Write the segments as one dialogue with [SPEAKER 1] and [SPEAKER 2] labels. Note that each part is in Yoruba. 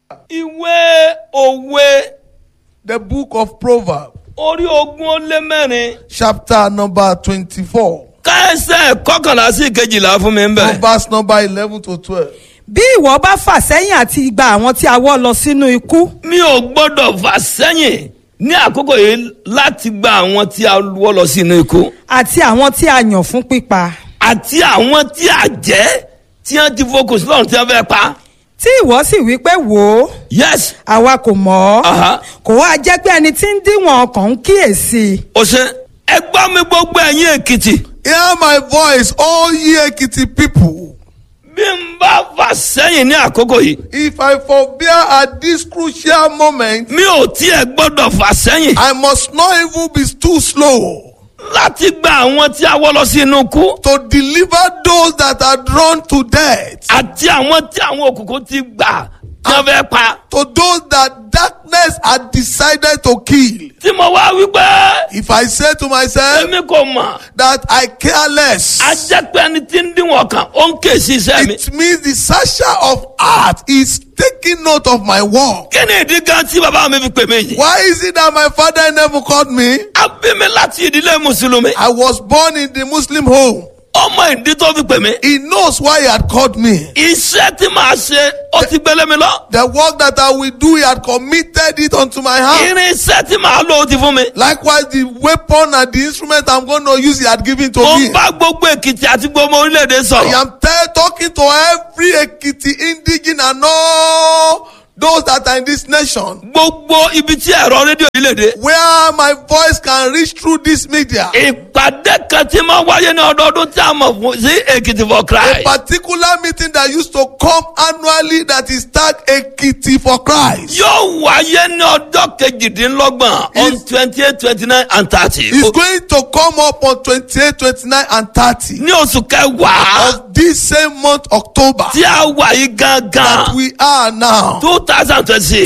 [SPEAKER 1] ìwé òwe
[SPEAKER 2] The book of Proverbs,
[SPEAKER 1] orí ogún ó lé mẹ́rin
[SPEAKER 2] chapter number 24,
[SPEAKER 1] káẹsẹ̀ kọkànlá sí kejìlá fún mi ń
[SPEAKER 2] from
[SPEAKER 1] bẹ̀.
[SPEAKER 2] verse number 11 to 12.
[SPEAKER 3] bí ìwọ bá fà sẹ́yìn àti gba àwọn tí a wọ́ lọ sínú ikú
[SPEAKER 1] mi ò gbọ́dọ̀ fà sẹ́yìn ní àkókò yìí láti gba àwọn tí a wọ́ lọ sínú ikú
[SPEAKER 3] àti àwọn tí a yàn fún pípa
[SPEAKER 1] àti àwọn tí a jẹ́ tí wọ́n ti focus lọ́run tí wọ́n fẹ́ pa.
[SPEAKER 3] tí ìwọ sì wí pé wò ó
[SPEAKER 1] yes
[SPEAKER 3] àwa kò mọ̀ ọ́
[SPEAKER 1] Aha.
[SPEAKER 3] kò wá jẹ́ pé ẹni tí ń díwọ̀n ọkàn ń kíyèsí
[SPEAKER 1] o ṣe ẹ gbọ́ mi gbogbo ẹ̀yin èkìtì
[SPEAKER 2] Hear my voice, all ye Ekiti people.
[SPEAKER 1] bí n bá fà sẹ́yìn ní àkókò yìí
[SPEAKER 2] If I forbear at this crucial moment,
[SPEAKER 1] mi ò tiẹ̀ gbọ́dọ̀ fà sẹ́yìn
[SPEAKER 2] I must not even be too slow
[SPEAKER 1] láti gba àwọn tí a wọ́ lọ sínú ikú
[SPEAKER 2] to deliver those that are drawn to death,
[SPEAKER 1] àti àwọn tí àwọn òkùnkùn ti gbà tí wọ́n fẹ́ pa.
[SPEAKER 2] to those that darkness had decided to kill.
[SPEAKER 1] tí mo wá wípé
[SPEAKER 2] If I say to myself
[SPEAKER 1] èmi kò mọ̀
[SPEAKER 2] that I care less,
[SPEAKER 1] a jẹ́ pé ẹni tí ń díwọ̀n kan ó ń ké sí iṣẹ́ mi.
[SPEAKER 2] it means the searcher of heart is taking note of my work.
[SPEAKER 1] kí ni ìdí gan tí bàbá mi fi pè mí yìí.
[SPEAKER 2] Why is it that my father never called me?
[SPEAKER 1] a bí mi láti ìdílé mùsùlùmí.
[SPEAKER 2] I was born in the Muslim home.
[SPEAKER 1] ọmọ ìdí tó fi pè mí.
[SPEAKER 2] He knows why he had called me.
[SPEAKER 1] iṣẹ́ tí màá ṣe ó ti gbélé mi lọ.
[SPEAKER 2] The work that I will do, he had committed it unto my hand.
[SPEAKER 1] irin iṣẹ́ tí màá lò ó ti fún mi.
[SPEAKER 2] Likewise, the weapon and the instrument I'm going to use, he had given to
[SPEAKER 1] mo
[SPEAKER 2] me.
[SPEAKER 1] ń bá gbogbo èkìtì àti gbogbo orílẹ̀-èdè
[SPEAKER 2] I
[SPEAKER 1] sọ̀rọ̀.
[SPEAKER 2] am tell, talking to every Ekiti indigene and all those that are in this nation.
[SPEAKER 1] gbogbo ibi tí ẹ̀rọ rédíò yìí lè dé.
[SPEAKER 2] Where my voice can reach through this media.
[SPEAKER 1] ìpàdé kan tí máa wáyé ní ọdọọdún tí a mọ̀ fún sí èkìtì for
[SPEAKER 2] A
[SPEAKER 1] christ.
[SPEAKER 2] particular meeting that used to come annually that is tagged Ekiti for Christ.
[SPEAKER 1] yóò wáyé ní ọjọ́ kejìdínlọ́gbọ̀n on
[SPEAKER 2] Is-
[SPEAKER 1] twenty eight twenty nine and thirty.
[SPEAKER 2] It's going to come up on 28, 29, and 30
[SPEAKER 1] ní oṣù kẹwàá
[SPEAKER 2] of this same month, October,
[SPEAKER 1] tí a wà yìí
[SPEAKER 2] that
[SPEAKER 1] gangan
[SPEAKER 2] we are now,
[SPEAKER 1] two thousand twenty six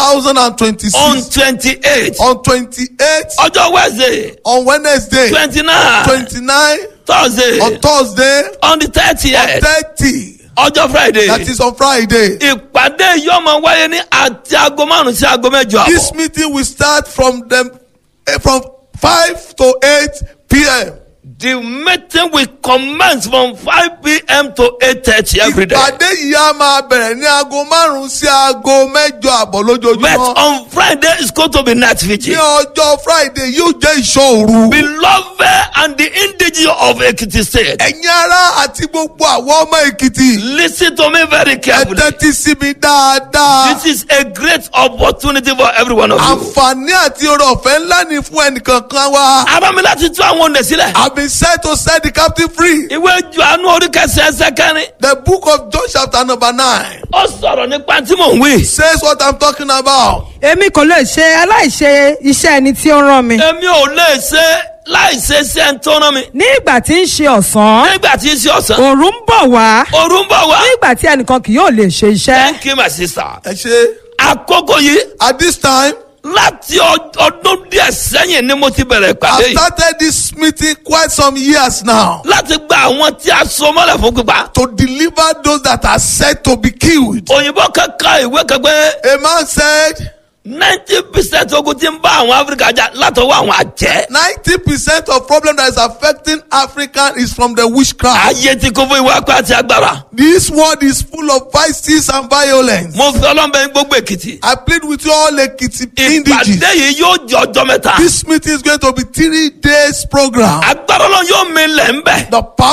[SPEAKER 2] 2026,
[SPEAKER 1] on twenty eight
[SPEAKER 2] on 28,
[SPEAKER 1] ọjọ́ wednesday
[SPEAKER 2] on Wednesday,
[SPEAKER 1] twenty nine
[SPEAKER 2] 29,
[SPEAKER 1] thursday
[SPEAKER 2] on Thursday,
[SPEAKER 1] on the thirtieth
[SPEAKER 2] 30.
[SPEAKER 1] ọjọ́ friday
[SPEAKER 2] That is on Friday.
[SPEAKER 1] ìpàdé yóò máa wáyé ní àti aago márùn sí aago mẹ́jọ
[SPEAKER 2] This
[SPEAKER 1] àbọ̀
[SPEAKER 2] meeting will start from them eh, from 5 to 8 p.m.
[SPEAKER 1] the meeting will commence from five pm to eight thirty every day
[SPEAKER 2] Ìpàdé yìí á máa bẹ̀rẹ̀ ní aago márùn-ún sí aago mẹ́jọ àbọ̀
[SPEAKER 1] but
[SPEAKER 2] lójoojúmọ́.
[SPEAKER 1] on friday it's going to be night
[SPEAKER 2] Ní
[SPEAKER 1] vigil.
[SPEAKER 2] ọjọ́ Friday yóò jẹ́ ìṣòro.
[SPEAKER 1] beloved and the indigenous of ekiti state.
[SPEAKER 2] Ẹ̀yin ará àti gbogbo àwọn ọmọ Èkìtì.
[SPEAKER 1] listen to me very
[SPEAKER 2] Ẹ
[SPEAKER 1] carefully.
[SPEAKER 2] tẹ́tí sí mi dáadáa.
[SPEAKER 1] this is a great opportunity for every one of you.
[SPEAKER 2] Àǹfààní àti oore ọ̀fẹ́ ńlá ni fún ẹnìkankan wa.
[SPEAKER 1] ara mi láti tú àwọn òǹdè sílẹ̀.
[SPEAKER 2] I've been sent to set the captive free.
[SPEAKER 1] ìwé Jòhánù orí kẹsàn-án ẹsẹ̀ kẹrin.
[SPEAKER 2] The book of John chapter number nine
[SPEAKER 1] ó sọ̀rọ̀ nípa tí mò ń wí.
[SPEAKER 2] says what I'm talking about.
[SPEAKER 3] èmi kò lè ṣe aláìṣe iṣẹ́ ẹni tí ó rán mi
[SPEAKER 1] èmi ò lè ṣe láì ṣe sí ẹni tó rán mi.
[SPEAKER 3] ní ìgbà tí ń ṣe ọ̀sán
[SPEAKER 1] nígbà tí ń ṣe ọ̀sán.
[SPEAKER 3] òòrùn ń bọ̀ wá
[SPEAKER 1] òru ń bọ̀ wá.
[SPEAKER 3] ní ìgbà tí ẹnìkan kì yóò lè ṣe iṣẹ́
[SPEAKER 1] thank you my sister.
[SPEAKER 2] Ẹ ṣe
[SPEAKER 1] àkókò yìí
[SPEAKER 2] at this time
[SPEAKER 1] láti ọ- ọdún díẹ̀ sẹ́yìn ni mo ti bẹ̀rẹ̀ ìpàdé
[SPEAKER 2] I've
[SPEAKER 1] yìí.
[SPEAKER 2] started this meeting quite some years now
[SPEAKER 1] láti gba àwọn tí a so mọ́lẹ̀ fún pípa.
[SPEAKER 2] to deliver those that are said to be killed.
[SPEAKER 1] òyìnbó kankan ìwé kan pé
[SPEAKER 2] A man said
[SPEAKER 1] ninety percent ogun tí ń bá àwọn áfíríkà jà látọwọ́ àwọn àjẹ́.
[SPEAKER 2] 90% of problem that is affecting African is from the witchcraft.
[SPEAKER 1] ayé tí kò fún ìwà apá àti agbára.
[SPEAKER 2] This world is full of vices and violence.
[SPEAKER 1] mo fi ọlọ́mọbẹ gbogbo èkìtì.
[SPEAKER 2] I plead with you all Ekiti
[SPEAKER 1] ìpàdé
[SPEAKER 2] indiges.
[SPEAKER 1] yìí yóò jẹ ọjọ́ mẹ́ta.
[SPEAKER 2] This meeting is going to be three days program.
[SPEAKER 1] agbára ọlọ́run yóò mi lẹ̀ ń bẹ̀.
[SPEAKER 2] The power